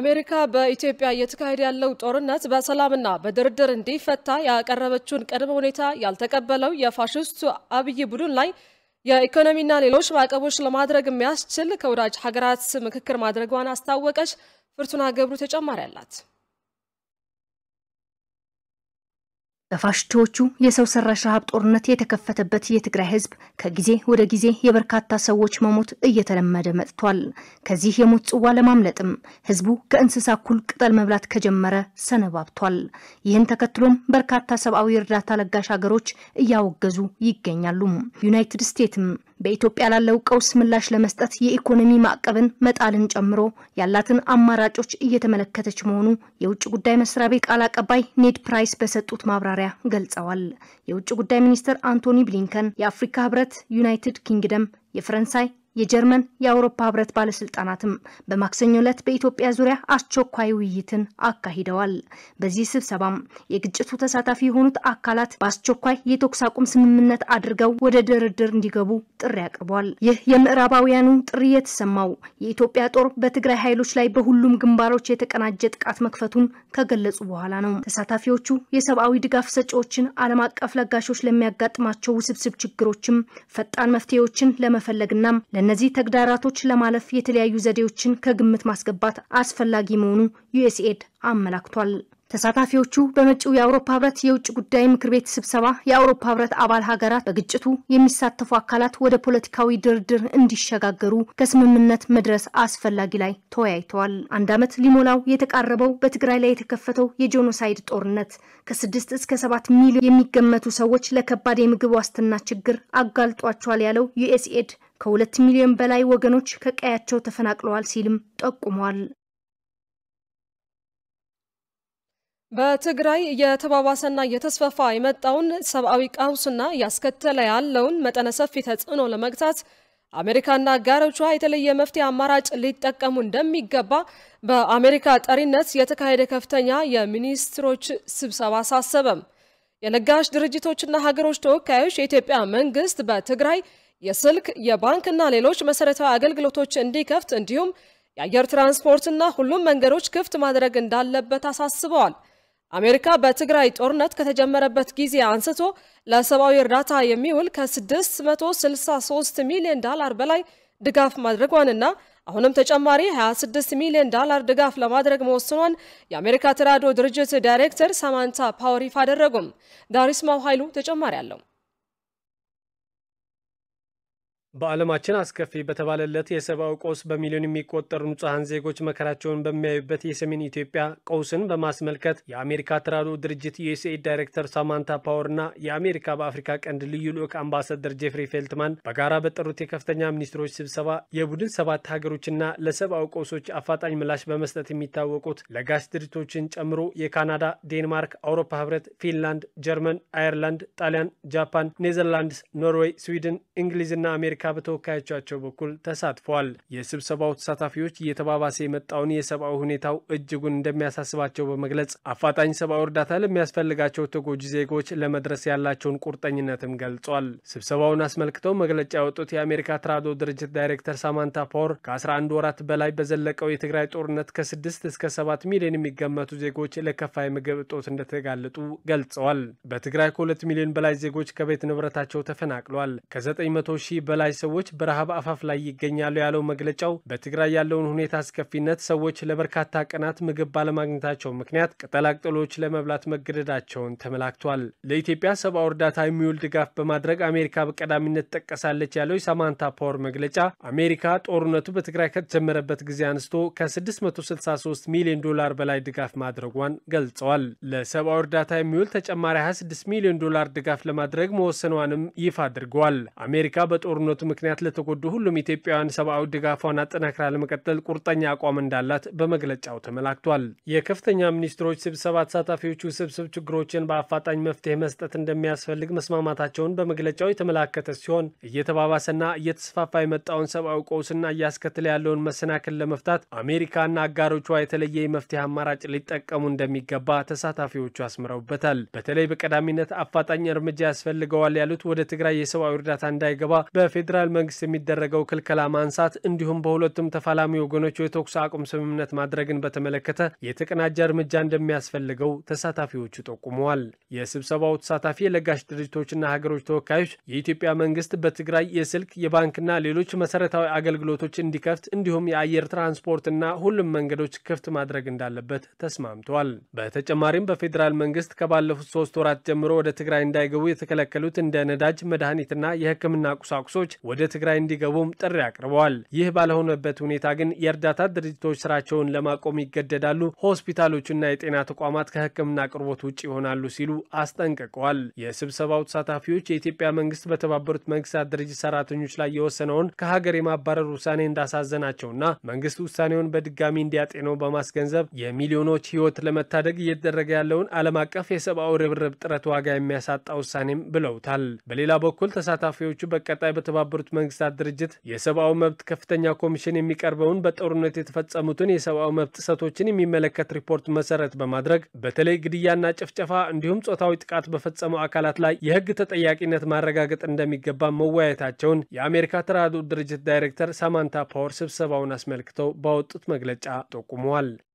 አሜሪካ በኢትዮጵያ እየተካሄደ ያለው ጦርነት በሰላምና በድርድር እንዲፈታ ያቀረበችውን ቅድመ ሁኔታ ያልተቀበለው የፋሽስቱ አብይ ቡድን ላይ የኢኮኖሚና ሌሎች ማዕቀቦች ለማድረግ የሚያስችል ከወዳጅ ሀገራት ምክክር ማድረጓን አስታወቀች። ፍርቱና ገብሩ ተጨማሪ አላት። በፋሽስቶቹ የሰው ሰራሽ ረሃብ ጦርነት የተከፈተበት የትግራይ ህዝብ ከጊዜ ወደ ጊዜ የበርካታ ሰዎች መሞት እየተለመደ መጥቷል። ከዚህ የሞት ጽዋ ለማምለጥም ህዝቡ ከእንስሳ እኩል ቅጠል መብላት ከጀመረ ሰነባብቷል። ይህን ተከትሎም በርካታ ሰብአዊ እርዳታ ለጋሽ ሀገሮች እያወገዙ ይገኛሉ። ዩናይትድ ስቴትስም በኢትዮጵያ ላለው ቀውስ ምላሽ ለመስጠት የኢኮኖሚ ማዕቀብን መጣልን ጨምሮ ያላትን አማራጮች እየተመለከተች መሆኑ የውጭ ጉዳይ መስሪያ ቤት ቃል አቀባይ ኔድ ፕራይስ በሰጡት ማብራሪያ ገልጸዋል። የውጭ ጉዳይ ሚኒስትር አንቶኒ ብሊንከን፣ የአፍሪካ ህብረት፣ ዩናይትድ ኪንግደም፣ የፈረንሳይ የጀርመን የአውሮፓ ህብረት ባለስልጣናትም በማክሰኞ ዕለት በኢትዮጵያ ዙሪያ አስቸኳይ ውይይትን አካሂደዋል። በዚህ ስብሰባም የግጭቱ ተሳታፊ የሆኑት አካላት በአስቸኳይ የተኩስ አቁም ስምምነት አድርገው ወደ ድርድር እንዲገቡ ጥሪ አቅርበዋል። ይህ የምዕራባውያኑ ጥሪ የተሰማው የኢትዮጵያ ጦር በትግራይ ኃይሎች ላይ በሁሉም ግንባሮች የተቀናጀ ጥቃት መክፈቱን ከገለጹ በኋላ ነው። ተሳታፊዎቹ የሰብአዊ ድጋፍ ሰጪዎችን፣ ዓለም አቀፍ ለጋሾች ለሚያጋጥማቸው ውስብስብ ችግሮችም ፈጣን መፍትሄዎችን ለመፈለግና እነዚህ ተግዳራቶች ለማለፍ የተለያዩ ዘዴዎችን ከግምት ማስገባት አስፈላጊ መሆኑ ዩኤስኤድ አመላክቷል። ተሳታፊዎቹ በመጪው የአውሮፓ ህብረት የውጭ ጉዳይ ምክር ቤት ስብሰባ የአውሮፓ ህብረት አባል ሀገራት በግጭቱ የሚሳተፉ አካላት ወደ ፖለቲካዊ ድርድር እንዲሸጋገሩ ከስምምነት መድረስ አስፈላጊ ላይ ተወያይተዋል። አንድ ዓመት ሊሞላው የተቃረበው በትግራይ ላይ የተከፈተው የጄኖሳይድ ጦርነት ከስድስት እስከ ሰባት ሚሊዮን የሚገመቱ ሰዎች ለከባድ የምግብ ዋስትና ችግር አጋልጧቸዋል ያለው ዩኤስኤድ ከሁለት ሚሊዮን በላይ ወገኖች ከቀያቸው ተፈናቅለዋል ሲልም ጠቁሟል። በትግራይ እየተባባሰና እየተስፋፋ የመጣውን ሰብአዊ ቀውስና እያስከተለ ያለውን መጠነ ሰፊ ተጽዕኖ ለመግታት አሜሪካና አጋሮቿ የተለየ መፍትሄ አማራጭ ሊጠቀሙ እንደሚገባ በአሜሪካ ጠሪነት የተካሄደ ከፍተኛ የሚኒስትሮች ስብሰባ አሳሰበም። የለጋሽ ድርጅቶችና ሀገሮች ተወካዮች የኢትዮጵያ መንግስት በትግራይ የስልክ የባንክና ሌሎች መሰረታዊ አገልግሎቶች እንዲከፍት እንዲሁም የአየር ትራንስፖርትና ሁሉም መንገዶች ክፍት ማድረግ እንዳለበት አሳስበዋል። አሜሪካ በትግራይ ጦርነት ከተጀመረበት ጊዜ አንስቶ ለሰብአዊ እርዳታ የሚውል ከ663 ሚሊዮን ዶላር በላይ ድጋፍ ማድረጓንና አሁንም ተጨማሪ 26 ሚሊዮን ዶላር ድጋፍ ለማድረግ መወሰኗን የአሜሪካ ተራድኦ ድርጅት ዳይሬክተር ሳማንታ ፓወር ይፋ አደረጉም። ዳሪስማው ኃይሉ ተጨማሪ አለው። በዓለማችን አስከፊ በተባለለት የሰብአዊ ቀውስ በሚሊዮን የሚቆጠሩ ንጹሐን ዜጎች መከራቸውን በሚያዩበት የሰሜን ኢትዮጵያ ቀውስን በማስመልከት የአሜሪካ ተራድኦ ድርጅት ዩኤስኤድ ዳይሬክተር ሳማንታ ፓወር እና የአሜሪካ በአፍሪካ ቀንድ ልዩ ልዑክ አምባሳደር ጄፍሪ ፌልትማን በጋራ በጠሩት የከፍተኛ ሚኒስትሮች ስብሰባ የቡድን ሰባት ሀገሮችና ለሰብአዊ ቀውሶች አፋጣኝ ምላሽ በመስጠት የሚታወቁት ለጋሽ ድርጅቶችን ጨምሮ የካናዳ፣ ዴንማርክ፣ አውሮፓ ህብረት፣ ፊንላንድ፣ ጀርመን፣ አየርላንድ፣ ጣሊያን፣ ጃፓን፣ ኔዘርላንድስ፣ ኖርዌይ፣ ስዊድን፣ እንግሊዝና አሜሪካ አሜሪካ በተወካዮቻቸው በኩል ተሳትፈዋል። የስብሰባው ተሳታፊዎች እየተባባሰ የመጣውን የሰብአዊ ሁኔታው እጅጉን እንደሚያሳስባቸው በመግለጽ አፋጣኝ ሰብአዊ እርዳታ ለሚያስፈልጋቸው ተጎጂ ዜጎች ለመድረስ ያላቸውን ቁርጠኝነትም ገልጿል። ስብሰባውን አስመልክተው መግለጫ ያወጡት የአሜሪካ ተራድኦ ድርጅት ዳይሬክተር ሳማንታ ፓወር ከ11 ወራት በላይ በዘለቀው የትግራይ ጦርነት ከ6 እስከ 7 ሚሊዮን የሚገመቱ ዜጎች ለከፋ የምግብ እጦት እንደተጋለጡ ገልጸዋል። በትግራይ ከ2 ሚሊዮን በላይ ዜጎች ከቤት ንብረታቸው ተፈናቅለዋል። ከ900 ሺህ በላይ ሰዎች በረሃብ አፋፍ ላይ ይገኛሉ ያለው መግለጫው በትግራይ ያለውን ሁኔታ አስከፊነት ሰዎች ለበርካታ ቀናት ምግብ ባለማግኘታቸው ምክንያት ቅጠላቅጠሎች ለመብላት መገደዳቸውን ተመላክቷል። ለኢትዮጵያ ሰብአዊ እርዳታ የሚውል ድጋፍ በማድረግ አሜሪካ በቀዳሚነት ጠቀሳለች ያለው የሳማንታ ፓወር መግለጫ አሜሪካ ጦርነቱ በትግራይ ከተጀመረበት ጊዜ አንስቶ ከ663 ሚሊዮን ዶላር በላይ ድጋፍ ማድረጓን ገልጸዋል። ለሰብአዊ እርዳታ የሚውል ተጨማሪ 26 ሚሊዮን ዶላር ድጋፍ ለማድረግ መወሰኗንም ይፋ አድርገዋል። አሜሪካ በጦርነቱ ምክንያት ለተጎዱ ሁሉም ኢትዮጵያውያን ሰብአዊ ድጋፏን አጠናክራ ለመቀጠል ቁርጠኛ አቋም እንዳላት በመግለጫው ተመላክቷል። የከፍተኛ ሚኒስትሮች ስብሰባ ተሳታፊዎቹ ውስብስብ ችግሮችን በአፋጣኝ መፍትሄ መስጠት እንደሚያስፈልግ መስማማታቸውን በመግለጫው የተመላከተ ሲሆን እየተባባሰና እየተስፋፋ የመጣውን ሰብአዊ ቀውስና እያስከተለ ያለውን መሰናክል ለመፍታት አሜሪካና አጋሮቿ የተለየ የመፍትሄ አማራጭ ሊጠቀሙ እንደሚገባ ተሳታፊዎቹ አስምረውበታል። በተለይ በቀዳሚነት አፋጣኝ እርምጃ ያስፈልገዋል ያሉት ወደ ትግራይ የሰብአዊ እርዳታ እንዳይገባ በፌዴራል በፌዴራል መንግስት የሚደረገው ክልከላ ማንሳት እንዲሁም በሁለቱም ተፋላሚ ወገኖች የተኩስ አቁም ስምምነት ማድረግን በተመለከተ የተቀናጀ እርምጃ እንደሚያስፈልገው ተሳታፊዎቹ ጠቁመዋል። የስብሰባው ተሳታፊ የለጋሽ ድርጅቶችና ሀገሮች ተወካዮች የኢትዮጵያ መንግስት በትግራይ የስልክ የባንክና ሌሎች መሰረታዊ አገልግሎቶች እንዲከፍት እንዲሁም የአየር ትራንስፖርትና ሁሉም መንገዶች ክፍት ማድረግ እንዳለበት ተስማምተዋል። በተጨማሪም በፌዴራል መንግስት ከባለፉት ሶስት ወራት ጀምሮ ወደ ትግራይ እንዳይገቡ የተከለከሉት እንደ ነዳጅ፣ መድኃኒትና የሕክምና ቁሳቁሶች ወደ ትግራይ እንዲገቡም ጥሪ አቅርበዋል። ይህ ባልሆነበት ሁኔታ ግን የእርዳታ ድርጅቶች ስራቸውን ለማቆም ይገደዳሉ፣ ሆስፒታሎችና የጤና ተቋማት ከሕክምና አቅርቦት ውጭ ይሆናሉ ሲሉ አስጠንቅቀዋል። የስብሰባው ተሳታፊዎች የኢትዮጵያ መንግስት በተባበሩት መንግስታት ድርጅት ሰራተኞች ላይ የወሰነውን ከሀገር የማባረር ውሳኔ እንዳሳዘናቸውና መንግስት ውሳኔውን በድጋሚ እንዲያጤነው በማስገንዘብ የሚሊዮኖች ህይወት ለመታደግ እየተደረገ ያለውን ዓለም አቀፍ የሰብአዊ ርብርብ ጥረት ዋጋ የሚያሳጣ ውሳኔም ብለውታል። በሌላ በኩል ተሳታፊዎቹ በቀጣይ በተባበሩት መንግስታት ድርጅት የሰብአዊ መብት ከፍተኛ ኮሚሽን የሚቀርበውን በጦርነት የተፈጸሙትን የሰብአዊ መብት ጥሰቶችን የሚመለከት ሪፖርት መሰረት በማድረግ በተለይ ግድያና ጭፍጨፋ እንዲሁም ጾታዊ ጥቃት በፈጸሙ አካላት ላይ የህግ ተጠያቂነት ማረጋገጥ እንደሚገባ መወያየታቸውን የአሜሪካ ተራድኦ ድርጅት ዳይሬክተር ሳማንታ ፓወር ስብሰባውን አስመልክተው ባወጡት መግለጫ ጠቁመዋል።